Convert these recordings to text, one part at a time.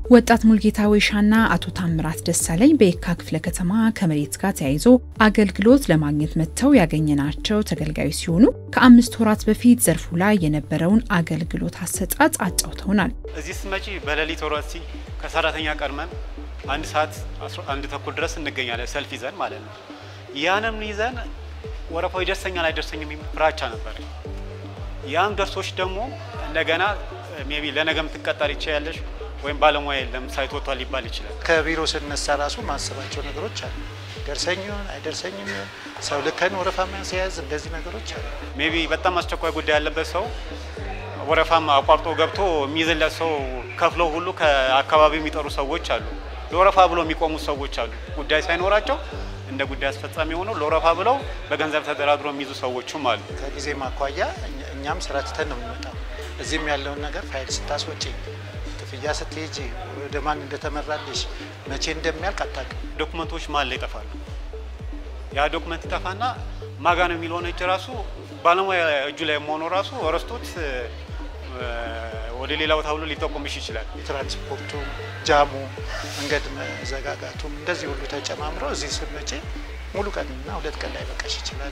ወጣት ሙልጌታ ወይሻና አቶ ታምራት ደሳለኝ በየካ ክፍለ ከተማ ከመሬት ጋር ተያይዞ አገልግሎት ለማግኘት መጥተው ያገኘናቸው ተገልጋዮች ሲሆኑ ከአምስት ወራት በፊት ዘርፉ ላይ የነበረውን አገልግሎት አሰጣጥ አጫውተውናል። እዚህ ስትመጪ በሌሊት ወረሲ ከሰራተኛ ቀድመን አንድ ሰዓት አንድ ተኩል ድረስ እንገኛለን፣ ሰልፍ ይዘን ማለት ነው። ያንም ይዘን ወረፋው ይደርሰኛል አይደርሰኝም የሚል ፍራቻ ነበር። ያም ደርሶች ደግሞ እንደገና ሜቢ ለነገ የምትቀጠር ይችያለሽ ወይም ባለሙያ የለም ሳይት ወጥቷል ሊባል ይችላል። ከቢሮ ስነሳ ራሱ ማስባቸው ነገሮች አሉ። ደርሰኝ ይሆን አይደርሰኝም ይሆን ሰው ልከን ወረፋ ሲያዝ እንደዚህ ነገሮች አሉ። ሜቢ በጣም አስቸኳይ ጉዳይ ያለበት ሰው ወረፋም አቋርጦ ገብቶ የሚይዝለት ሰው ከፍለው ሁሉ ከአካባቢው የሚጠሩ ሰዎች አሉ። ለወረፋ ብለው የሚቆሙ ሰዎች አሉ። ጉዳይ ሳይኖራቸው እንደ ጉዳይ አስፈጻሚ ሆነው ለወረፋ ብለው በገንዘብ ተደራድሮ የሚይዙ ሰዎችም አሉ። ከጊዜ ማኳያ እኛም ስራ ትተን ነው የምንመጣው። እዚህም ያለውን ነገር ፋይል ስታስወጪ ክፍያ ስትሄጂ ወደ ማን እንደተመራልሽ መቼ እንደሚያልቅ አታውቅም። ዶክመንቶች ማን ላይ ይጠፋሉ። ያ ዶክመንት ይጠፋና ማጋ ነው የሚለውን እጅ ራሱ ባለሙያ እጁ ላይ መሆኑ ራሱ ረስቶት ወደ ሌላ ቦታ ብሎ ሊጠቁምሽ ይችላል። የትራንስፖርቱ ጃሙ፣ መንገድ መዘጋጋቱም እንደዚህ ሁሉ ተጨማምረው እዚህ ስትመጪ ሙሉ ቀንና ሁለት ቀን ላይ በቃሽ ይችላል።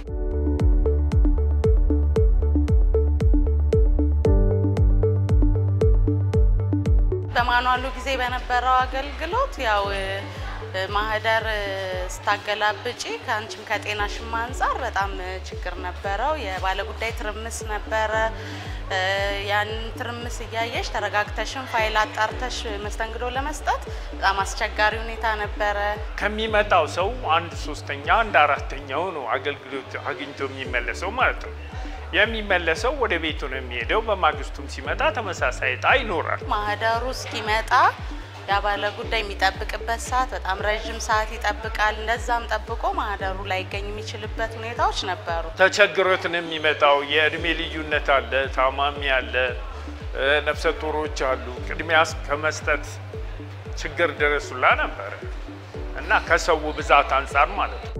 በማኗሉ ጊዜ በነበረው አገልግሎት ያው ማህደር ስታገላብጪ ከአንቺም ከጤናሽም አንጻር በጣም ችግር ነበረው። የባለጉዳይ ትርምስ ነበረ። ያንን ትርምስ እያየሽ ተረጋግተሽም ፋይል አጣርተሽ መስተንግዶ ለመስጠት በጣም አስቸጋሪ ሁኔታ ነበረ። ከሚመጣው ሰው አንድ ሶስተኛ አንድ አራተኛው ነው አገልግሎት አግኝቶ የሚመለሰው ማለት ነው። የሚመለሰው ወደ ቤቱ ነው የሚሄደው። በማግስቱም ሲመጣ ተመሳሳይ እጣ ይኖራል። ማህደሩ እስኪመጣ ያ ባለ ጉዳይ የሚጠብቅበት ሰዓት በጣም ረዥም ሰዓት ይጠብቃል። እንደዛም ጠብቆ ማህደሩ ላይገኝ የሚችልበት ሁኔታዎች ነበሩ። ተቸግሮት ነው የሚመጣው። የእድሜ ልዩነት አለ፣ ታማሚ አለ፣ ነፍሰ ጡሮች አሉ። ቅድሚያ ከመስጠት ችግር ድረሱላ ነበረ እና ከሰው ብዛት አንጻር ማለት ነው።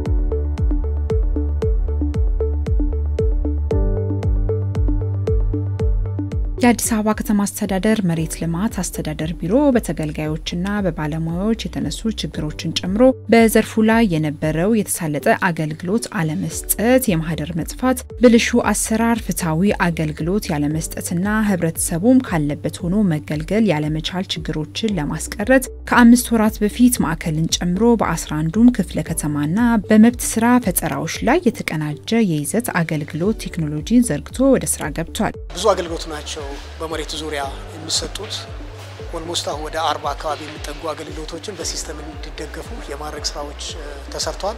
የአዲስ አበባ ከተማ አስተዳደር መሬት ልማት አስተዳደር ቢሮ በተገልጋዮችና በባለሙያዎች የተነሱ ችግሮችን ጨምሮ በዘርፉ ላይ የነበረው የተሳለጠ አገልግሎት አለመስጠት፣ የማህደር መጥፋት፣ ብልሹ አሰራር፣ ፍትሐዊ አገልግሎት ያለመስጠትና ህብረተሰቡም ካለበት ሆኖ መገልገል ያለመቻል ችግሮችን ለማስቀረት ከአምስት ወራት በፊት ማዕከልን ጨምሮ በ11ዱም ክፍለ ከተማና በመብት ስራ ፈጠራዎች ላይ የተቀናጀ የይዘት አገልግሎት ቴክኖሎጂን ዘርግቶ ወደ ስራ ገብቷል። ብዙ አገልግሎት ናቸው በመሬት ዙሪያ የሚሰጡት ኦልሞስት አሁን ወደ አርባ አካባቢ የሚጠጉ አገልግሎቶችን በሲስተም እንዲደገፉ የማድረግ ስራዎች ተሰርተዋል።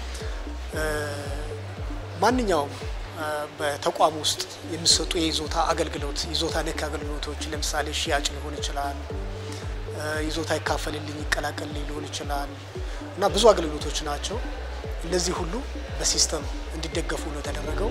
ማንኛውም በተቋም ውስጥ የሚሰጡ የይዞታ አገልግሎት ይዞታ ነክ አገልግሎቶች ለምሳሌ ሽያጭ ሊሆን ይችላል፣ ይዞታ ይካፈልልኝ ይቀላቀልልኝ ሊሆን ይችላል እና ብዙ አገልግሎቶች ናቸው። እነዚህ ሁሉ በሲስተም እንዲደገፉ ነው የተደረገው።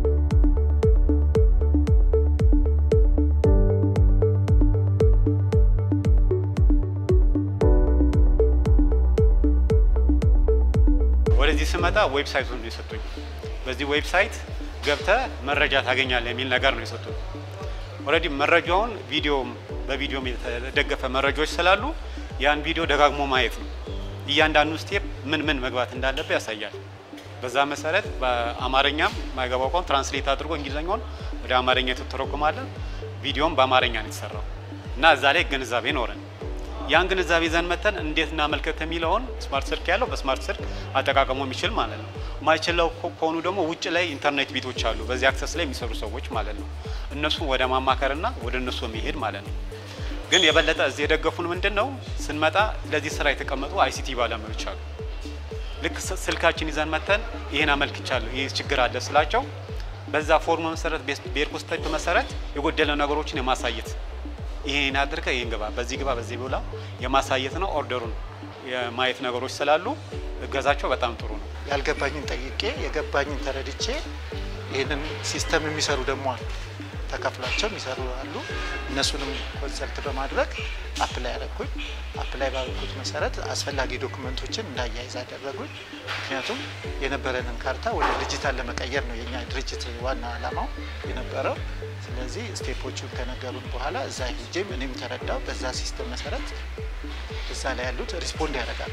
ወደዚህ ስመጣ ዌብሳይቱን ነው የሰጡኝ። በዚህ ዌብሳይት ገብተ መረጃ ታገኛለህ የሚል ነገር ነው የሰጡኝ። ኦልሬዲ መረጃውን ቪዲዮም በቪዲዮም የተደገፈ መረጃዎች ስላሉ ያን ቪዲዮ ደጋግሞ ማየት ነው። እያንዳንዱ ስቴፕ ምን ምን መግባት እንዳለበት ያሳያል። በዛ መሰረት በአማርኛም ማይገባው ቋንቋ ትራንስሌት አድርጎ እንግሊዝኛውን ወደ አማርኛ የተተረጎማለን። ቪዲዮም በአማርኛ ነው የተሰራው እና እዛ ላይ ግንዛቤ ኖረን ያን ግንዛቤ ይዘን መተን እንዴት እናመልከት የሚለውን ስማርት ስልክ ያለው በስማርት ስልክ አጠቃቀሙ የሚችል ማለት ነው። ማይችለው ከሆኑ ደግሞ ውጭ ላይ ኢንተርኔት ቤቶች አሉ፣ በዚህ አክሰስ ላይ የሚሰሩ ሰዎች ማለት ነው። እነሱ ወደ ማማከርና ወደ እነሱ መሄድ ማለት ነው። ግን የበለጠ እዚህ የደገፉን ምንድን ነው ስንመጣ ለዚህ ስራ የተቀመጡ አይሲቲ ባለሙያዎች አሉ። ልክ ስልካችን ይዘን መተን ይህን አመልክቻለሁ ይህ ችግር አለ ስላቸው በዛ ፎርም መሰረት በኤርኮ ስቴፕ መሰረት የጎደለ ነገሮችን የማሳየት ይሄን አድርገ ይሄን ግባ፣ በዚህ ግባ፣ በዚህ ብላ የማሳየት ነው። ኦርደሩን የማየት ነገሮች ስላሉ እገዛቸው በጣም ጥሩ ነው። ያልገባኝን ጠይቄ የገባኝን ተረድቼ ይህንን ሲስተም የሚሰሩ ደግሞ አሉ። ተከፍሏቸው የሚሰሩ አሉ። እነሱንም ኮንሰልት በማድረግ አፕላይ ያደረግኩኝ። አፕላይ ባደረኩት መሰረት አስፈላጊ ዶክመንቶችን እንዳያይዝ አደረጉኝ። ምክንያቱም የነበረንን ካርታ ወደ ዲጂታል ለመቀየር ነው የኛ ድርጅት ዋና ዓላማው የነበረው። ስለዚህ ስቴፖቹን ከነገሩን በኋላ እዛ ሄጄም እኔም ተረዳው። በዛ ሲስተም መሰረት እዛ ላይ ያሉት ሪስፖንድ ያደርጋሉ።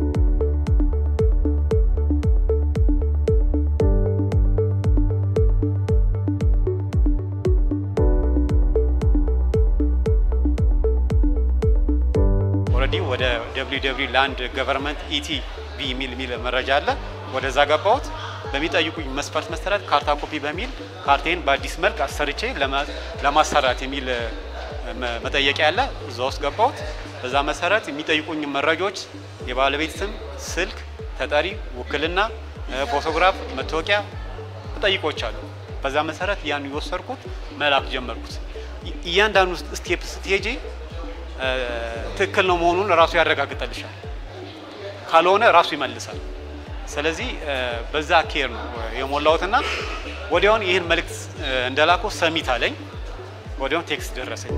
ኦልሬዲ ወደ www ላንድ ገቨርንመንት ኢቲ ቪ የሚል የሚል መረጃ አለ። ወደዛ ገባሁት። በሚጠይቁኝ መስፈርት መሰረት ካርታ ኮፒ በሚል ካርቴን በአዲስ መልክ አሰርቼ ለማሰራት የሚል መጠየቂያ ያለ እዛ ውስጥ ገባሁት። በዛ መሰረት የሚጠይቁኝ መረጃዎች የባለቤት ስም፣ ስልክ፣ ተጠሪ፣ ውክልና፣ ፎቶግራፍ፣ መታወቂያ ጠይቆች አሉ። በዛ መሰረት ያን የወሰድኩት መላክ ጀመርኩት። እያንዳንዱ ስቴፕ ስትሄጂ ትክክል ነው መሆኑን ራሱ ያረጋግጠልሻል። ካልሆነ ራሱ ይመልሳል። ስለዚህ በዛ ኬር ነው የሞላሁትና ወዲያውን ይህን መልእክት እንደላኩ ሰሚት አለኝ። ወዲያውን ቴክስት ደረሰኝ።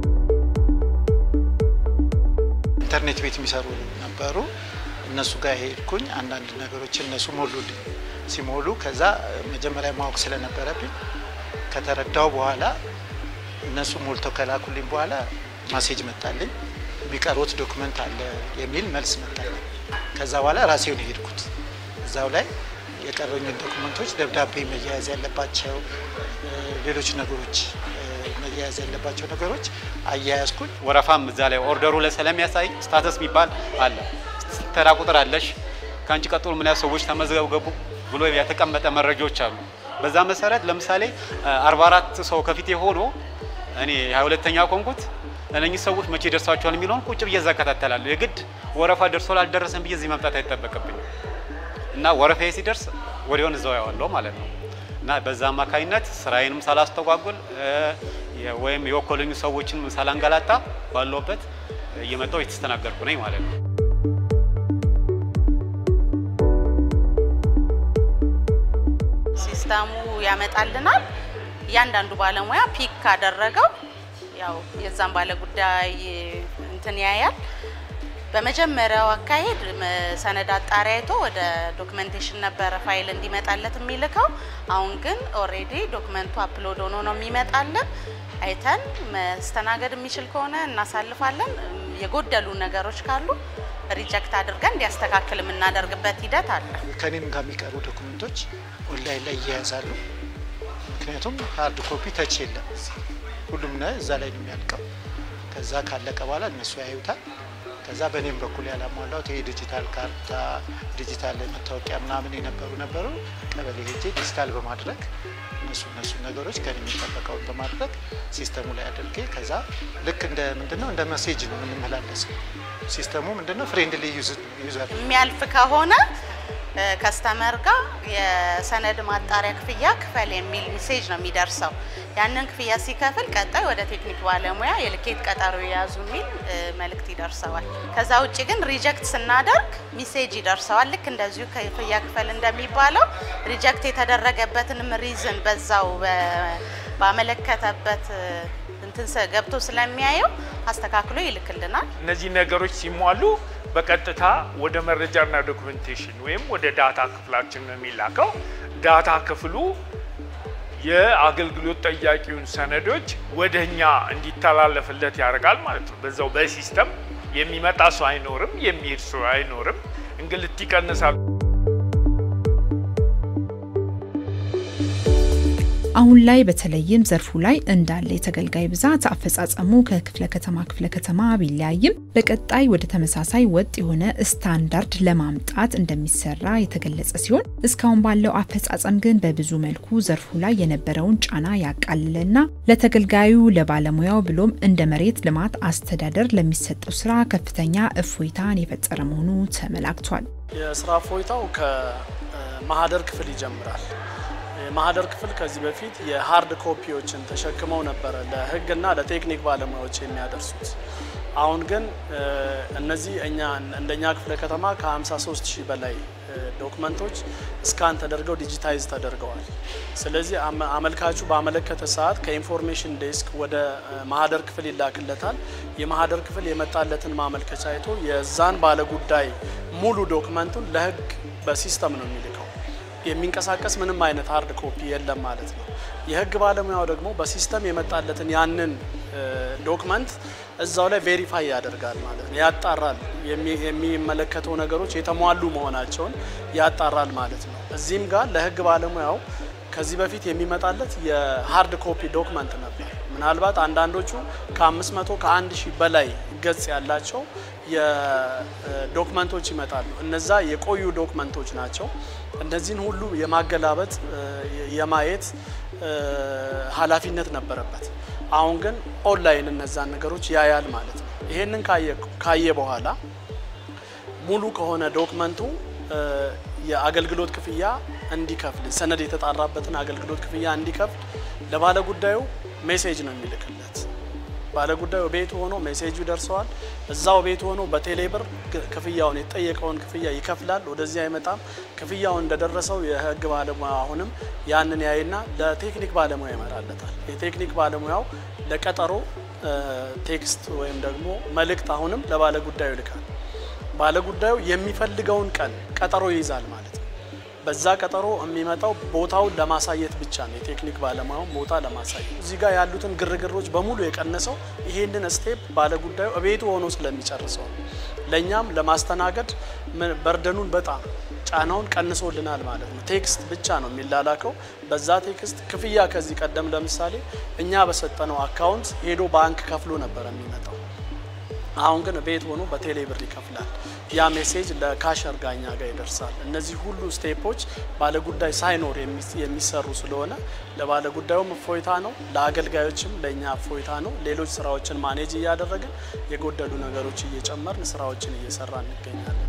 ኢንተርኔት ቤት የሚሰሩ ነበሩ። እነሱ ጋር ሄድኩኝ። አንዳንድ ነገሮች እነሱ ሞሉልኝ። ሲሞሉ ከዛ መጀመሪያ ማወቅ ስለነበረብኝ ከተረዳው በኋላ እነሱ ሞልተው ከላኩልኝ በኋላ ማሴጅ መጣልኝ። የሚቀሩት ዶክመንት አለ የሚል መልስ መጣልኝ። ከዛ በኋላ ራሴውን የሄድኩት እዛው ላይ የቀረኙን ዶክመንቶች ደብዳቤ መያያዝ ያለባቸው ሌሎች ነገሮች መያያዝ ያለባቸው ነገሮች አያያዝኩኝ። ወረፋም እዛ ላይ ኦርደሩ ላይ ስለሚያሳይ ስታተስ የሚባል አለ። ተራ ቁጥር አለሽ። ከአንቺ ቀጥሎ ምን ያህል ሰዎች ተመዝገቡ ብሎ የተቀመጠ መረጃዎች አሉ። በዛ መሰረት ለምሳሌ 44 ሰው ከፊቴ ሆኖ እኔ 22ተኛ ኮንኩት እነኚህ ሰዎች መቼ ደርሳቸዋል የሚለውን ቁጭ ብዬ እዛ እከታተላለሁ። የግድ ወረፋ ደርሶ ላልደረሰን ብዬ እዚህ መምጣት አይጠበቅብኝም እና ወረፋዬ ሲደርስ ወዲያውን እዛው ያዋለው ማለት ነው እና በዛ አማካኝነት ስራዬንም ሳላስተጓጉል ወይም የወከሉኝ ሰዎችን ሳላንገላታ ባለውበት እየመጣው የተስተናገርኩ ነኝ ማለት ነው። ሲስተሙ ያመጣልናል። እያንዳንዱ ባለሙያ ፒክ ካደረገው ያው የዛን ባለ ጉዳይ እንትን ያያል። በመጀመሪያው አካሄድ ሰነድ አጣሪ አይቶ ወደ ዶክመንቴሽን ነበረ ፋይል እንዲመጣለት የሚልከው። አሁን ግን ኦሬዲ ዶክመንቱ አፕሎድ ሆኖ ነው የሚመጣለን። አይተን መስተናገድ የሚችል ከሆነ እናሳልፋለን። የጎደሉ ነገሮች ካሉ ሪጀክት አድርገን እንዲያስተካክል የምናደርግበት ሂደት አለ። ከኔም ጋር የሚቀሩ ዶክመንቶች ኦንላይን ላይ ይያያዛሉ። ምክንያቱም ሀርድ ኮፒ ተች የለም ሁሉም ነ እዛ ላይ ነው የሚያልቀው። ከዛ ካለቀ በኋላ እነሱ ያዩታል። ከዛ በእኔም በኩል ያላሟላሁት ይሄ ዲጂታል ካርታ፣ ዲጂታል መታወቂያ ምናምን የነበሩ ነበሩ። ቀበሌ ሄጄ ዲጂታል በማድረግ እነሱ እነሱ ነገሮች ከኔ የሚጠበቀውን በማድረግ ሲስተሙ ላይ አድርጌ ከዛ ልክ እንደ ምንድነው እንደ መሴጅ ነው የምንመላለሰው። ሲስተሙ ምንድነው ፍሬንድሊ ዩዘር የሚያልፍ ከሆነ ከስተመር ጋር የሰነድ ማጣሪያ ክፍያ ክፈል የሚል ሜሴጅ ነው የሚደርሰው። ያንን ክፍያ ሲከፍል ቀጣይ ወደ ቴክኒክ ባለሙያ የልኬት ቀጠሮ የያዙ የሚል መልእክት ይደርሰዋል። ከዛ ውጭ ግን ሪጀክት ስናደርግ ሜሴጅ ይደርሰዋል። ልክ እንደዚሁ ክፍያ ክፈል እንደሚባለው ሪጀክት የተደረገበትንም ሪዝን በዛው ባመለከተበት እንትን ገብቶ ስለሚያየው አስተካክሎ ይልክልናል። እነዚህ ነገሮች ሲሟሉ በቀጥታ ወደ መረጃና ዶክመንቴሽን ወይም ወደ ዳታ ክፍላችን ነው የሚላከው። ዳታ ክፍሉ የአገልግሎት ጠያቂውን ሰነዶች ወደ እኛ እንዲተላለፍለት ያደርጋል ማለት ነው። በዛው በሲስተም የሚመጣ ሰው አይኖርም፣ የሚሄድ ሰው አይኖርም። እንግልት ይቀንሳል። አሁን ላይ በተለይም ዘርፉ ላይ እንዳለ የተገልጋይ ብዛት አፈጻጸሙ ከክፍለ ከተማ ክፍለ ከተማ ቢለያይም በቀጣይ ወደ ተመሳሳይ ወጥ የሆነ ስታንዳርድ ለማምጣት እንደሚሰራ የተገለጸ ሲሆን እስካሁን ባለው አፈጻጸም ግን በብዙ መልኩ ዘርፉ ላይ የነበረውን ጫና ያቃለለና ለተገልጋዩ ለባለሙያው ብሎም እንደ መሬት ልማት አስተዳደር ለሚሰጠው ስራ ከፍተኛ እፎይታን የፈጠረ መሆኑ ተመላክቷል። የስራ እፎይታው ከማህደር ክፍል ይጀምራል። የማህደር ክፍል ከዚህ በፊት የሀርድ ኮፒዎችን ተሸክመው ነበረ ለሕግና ለቴክኒክ ባለሙያዎች የሚያደርሱት። አሁን ግን እነዚህ እኛ እንደኛ ክፍለ ከተማ ከ53 ሺህ በላይ ዶክመንቶች እስካን ተደርገው ዲጂታይዝ ተደርገዋል። ስለዚህ አመልካቹ ባመለከተ ሰዓት ከኢንፎርሜሽን ዴስክ ወደ ማህደር ክፍል ይላክለታል። የማህደር ክፍል የመጣለትን ማመልከቻ አይቶ የዛን ባለጉዳይ ሙሉ ዶክመንቱን ለህግ በሲስተም ነው የሚልከው። የሚንቀሳቀስ ምንም አይነት ሀርድ ኮፒ የለም ማለት ነው። የህግ ባለሙያው ደግሞ በሲስተም የመጣለትን ያንን ዶክመንት እዛው ላይ ቬሪፋይ ያደርጋል ማለት ነው፣ ያጣራል። የሚመለከተው ነገሮች የተሟሉ መሆናቸውን ያጣራል ማለት ነው። እዚህም ጋር ለህግ ባለሙያው ከዚህ በፊት የሚመጣለት የሀርድ ኮፒ ዶክመንት ነበር። ምናልባት አንዳንዶቹ ከ500 ከ1 ሺህ በላይ ገጽ ያላቸው የዶክመንቶች ይመጣሉ። እነዛ የቆዩ ዶክመንቶች ናቸው። እነዚህን ሁሉ የማገላበጥ የማየት ኃላፊነት ነበረበት። አሁን ግን ኦንላይን እነዛን ነገሮች ያያል ማለት ነው። ይሄንን ካየ በኋላ ሙሉ ከሆነ ዶክመንቱ የአገልግሎት ክፍያ እንዲከፍል ሰነድ የተጣራበትን አገልግሎት ክፍያ እንዲከፍል ለባለ ጉዳዩ ሜሴጅ ነው የሚልክለት። ባለ ጉዳዩ ቤቱ ሆኖ ሜሴጁ ደርሰዋል። እዛው ቤቱ ሆኖ በቴሌብር ክፍያውን የተጠየቀውን ክፍያ ይከፍላል። ወደዚህ አይመጣም። ክፍያው እንደደረሰው የህግ ባለሙያ አሁንም ያንን ያይና ለቴክኒክ ባለሙያ ይመራለታል። የቴክኒክ ባለሙያው ለቀጠሮ ቴክስት ወይም ደግሞ መልእክት አሁንም ለባለ ጉዳዩ ይልካል። ባለ ጉዳዩ የሚፈልገውን ቀን ቀጠሮ ይይዛል ማለት ነው። በዛ ቀጠሮ የሚመጣው ቦታውን ለማሳየት ብቻ ነው። የቴክኒክ ባለሙያው ቦታ ለማሳየት እዚህ ጋር ያሉትን ግርግሮች በሙሉ የቀነሰው ይሄንን ስቴፕ ባለ ጉዳዩ እቤቱ ሆኖ ስለሚጨርሰው ለእኛም ለማስተናገድ በርደኑን በጣም ጫናውን ቀንሶልናል ማለት ነው። ቴክስት ብቻ ነው የሚላላከው። በዛ ቴክስት ክፍያ ከዚህ ቀደም ለምሳሌ እኛ በሰጠነው አካውንት ሄዶ ባንክ ከፍሎ ነበር የሚመጣው። አሁን ግን ቤት ሆኖ በቴሌ ብር ይከፍላል። ያ ሜሴጅ ለካሸር ጋኛ ጋር ይደርሳል። እነዚህ ሁሉ ስቴፖች ባለጉዳይ ሳይኖር የሚሰሩ ስለሆነ ለባለጉዳዩም እፎይታ ነው፣ ለአገልጋዮችም ለእኛ እፎይታ ነው። ሌሎች ስራዎችን ማኔጅ እያደረግን የጎደሉ ነገሮች እየጨመርን ስራዎችን እየሰራ እንገኛለን።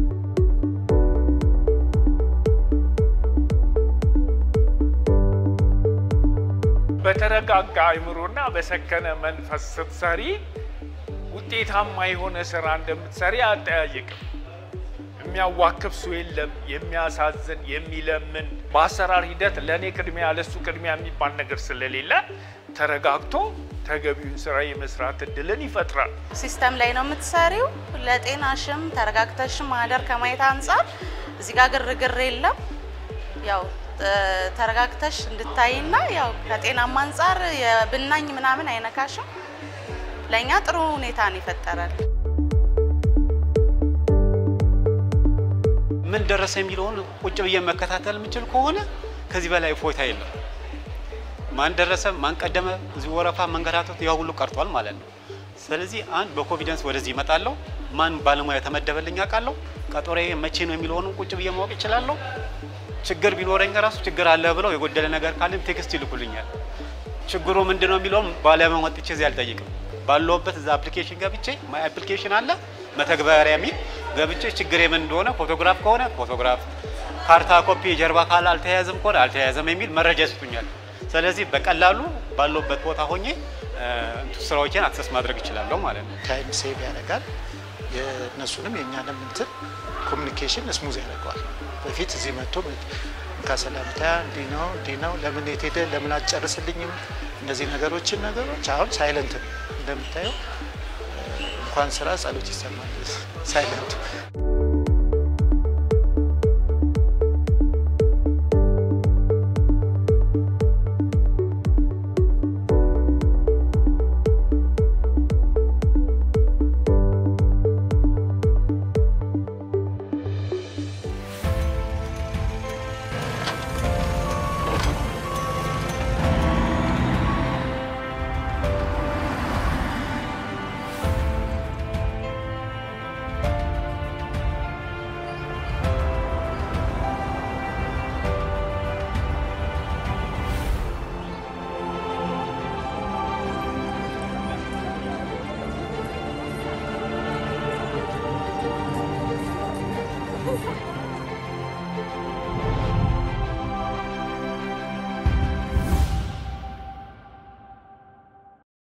በተረጋጋ አይምሮና በሰከነ መንፈስ ስትሰሪ ውጤታማ የሆነ ስራ እንደምትሰሪ አጠያይቅም። የሚያዋክብ ሰው የለም። የሚያሳዝን የሚለምን በአሰራር ሂደት ለእኔ ቅድሚያ ለሱ ቅድሚያ የሚባል ነገር ስለሌለ ተረጋግቶ ተገቢውን ስራ የመስራት እድልን ይፈጥራል። ሲስተም ላይ ነው የምትሰሪው። ለጤናሽም ተረጋግተሽም ማህደር ከማየት አንጻር እዚህ ጋር ግርግር የለም። ያው ተረጋግተሽ እንድታይና ያው ከጤናማ አንጻር የብናኝ ምናምን አይነካሽም። ለእኛ ጥሩ ሁኔታ ነው ይፈጠራል። ምን ደረሰ የሚለውን ቁጭ ብዬ መከታተል የምችል ከሆነ ከዚህ በላይ እፎይታ የለም። ማን ደረሰ፣ ማን ቀደመ፣ እዚህ ወረፋ መንገራተት ያ ሁሉ ቀርቷል ማለት ነው። ስለዚህ አንድ በኮንፊደንስ ወደዚህ እመጣለሁ። ማን ባለሙያ የተመደበልኝ አውቃለሁ። ቀጠሮዬ መቼ ነው የሚለውንም ቁጭ ብዬ ማወቅ ይችላለሁ። ችግር ቢኖረኝ ራሱ ችግር አለ ብለው የጎደለ ነገር ካለም ቴክስት ይልኩልኛል። ችግሩ ምንድን ነው የሚለውን ባለሙያ ወጥቼ እዚህ አልጠይቅም። ባለውበት እዛ አፕሊኬሽን ገብቼ ማይ አፕሊኬሽን አለ መተግበሪያ የሚል ገብቼ ችግር ምን እንደሆነ ፎቶግራፍ ከሆነ ፎቶግራፍ፣ ካርታ ኮፒ የጀርባ ካል አልተያያዘም ከሆነ አልተያያዘም የሚል መረጃ ይሰጡኛል። ስለዚህ በቀላሉ ባለውበት ቦታ ሆኜ ስራዎችን አክሰስ ማድረግ እችላለሁ ማለት ነው። ታይም ሴቭ ያደርጋል። የእነሱንም የእኛንም እንትን ኮሚኒኬሽን ስሙዝ ያደርገዋል። በፊት እዚህ መጥቶ ከሰላምታ እንዲህ ነው እንዲህ ነው ለምን የት ሄደ ለምን አትጨርስልኝም እነዚህ ነገሮችን ነገሮች አሁን ሳይለንት ነው እንደምታየው እንኳን ስራ ጸሎት ይሰማል ሳይለንቱ